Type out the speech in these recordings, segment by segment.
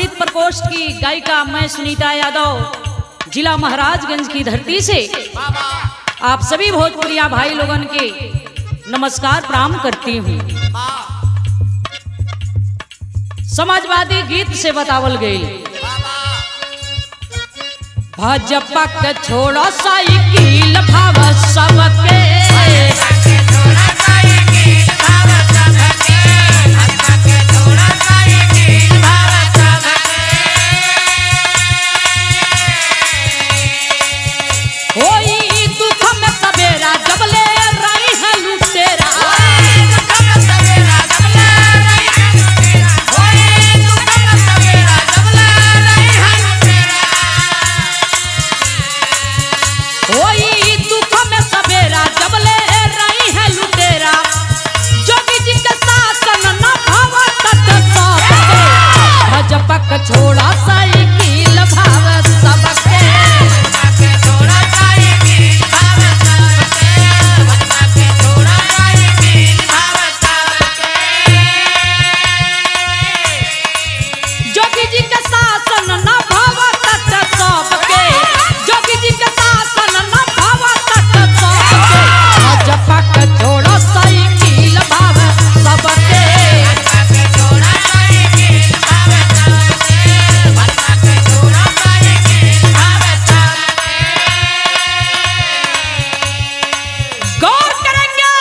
संगीत प्रकोष्ठ की गायिका मैं सुनीता यादव जिला महाराजगंज की धरती से आप सभी भोजपुरिया भाई लोगन के नमस्कार प्रणाम करती हूँ समाजवादी गीत से बतावल गई भाजपा के छोड़ो साइकिल भाव सबके होई दुख में सवेरा जब ले रही है लुटेरा होई दुख में सवेरा जब ले रही है लुटेरा जोगी जी के शासन न भाव तत सबके भाजपा के छोड़ा साइकिल भाव सबके जोगी जी के शासन न भाव तत सबके जोगी जी के शासन न भाव तत सबके भाजपा के छोड़ो साइकिल भाव सबके गौर करेंगे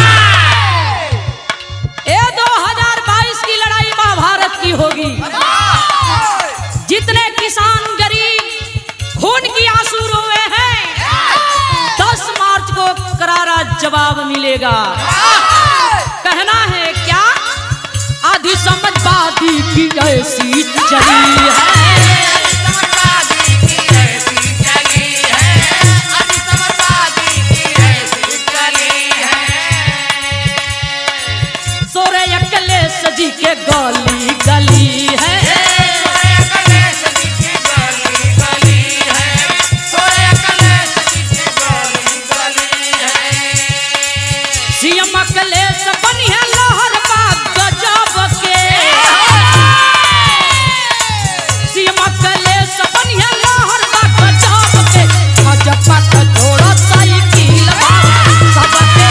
ये 2022 की लड़ाई महाभारत की होगी जितने किसान गरीब खून की आंसू रोए हैं 10 मार्च को करारा जवाब मिलेगा कहना है क्या आधी समझवादी की ऐसी चली है सोरे अकले सजी के गली गली है सीएम अकले से बनी है लहर बाग गजब के सीएम अकले से बनी है लहर बाग गजब के भाजपा का जोड़ा साइकिल भाव सबके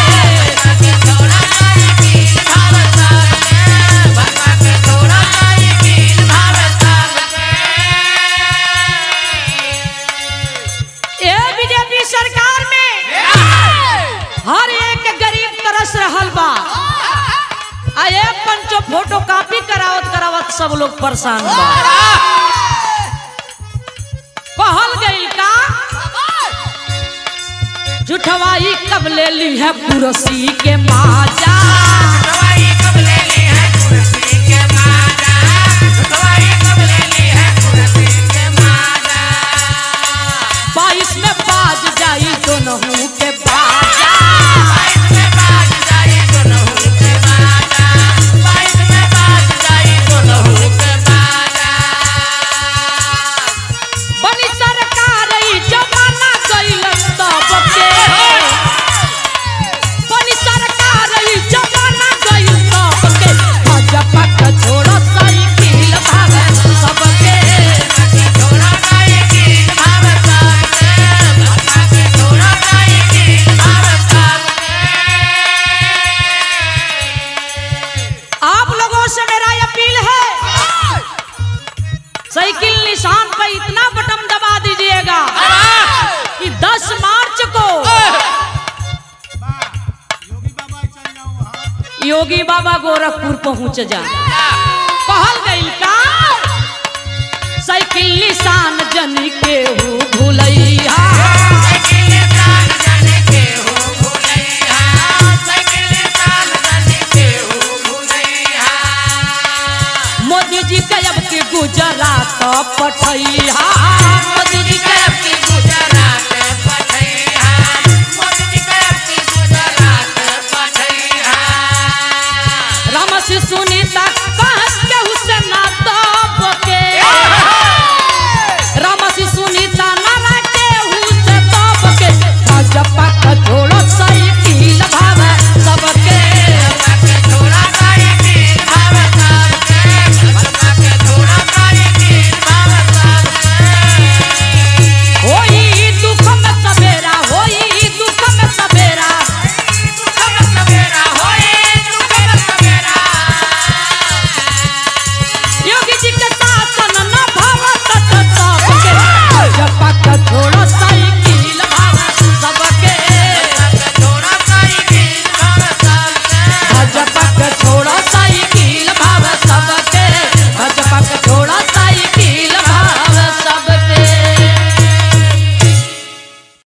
ये बीजेपी सरकार में हर एक गरीब तरस रहल बा आ ये पंचो फोटो कॉपी करावत करावत सब लोग परेशान बा कहल गइल का जुठवाई कब ले ली है कुर्सी के माजा बाईस में बाज जाई दोनों के बाजा बनी सरकार ई जमाना गइल तब के बनी सरकार ई जमाना गइल तब के भाजपा का छोड़ा साइकिल भाग सबके आप लोगों से मेरा अपील है साइकिल निशान पर इतना बटन दबा दीजिएगा कि 10 मार्च को योगी बाबा गोरखपुर पहुंच जा कहल गई का साइकिल निशान जनी के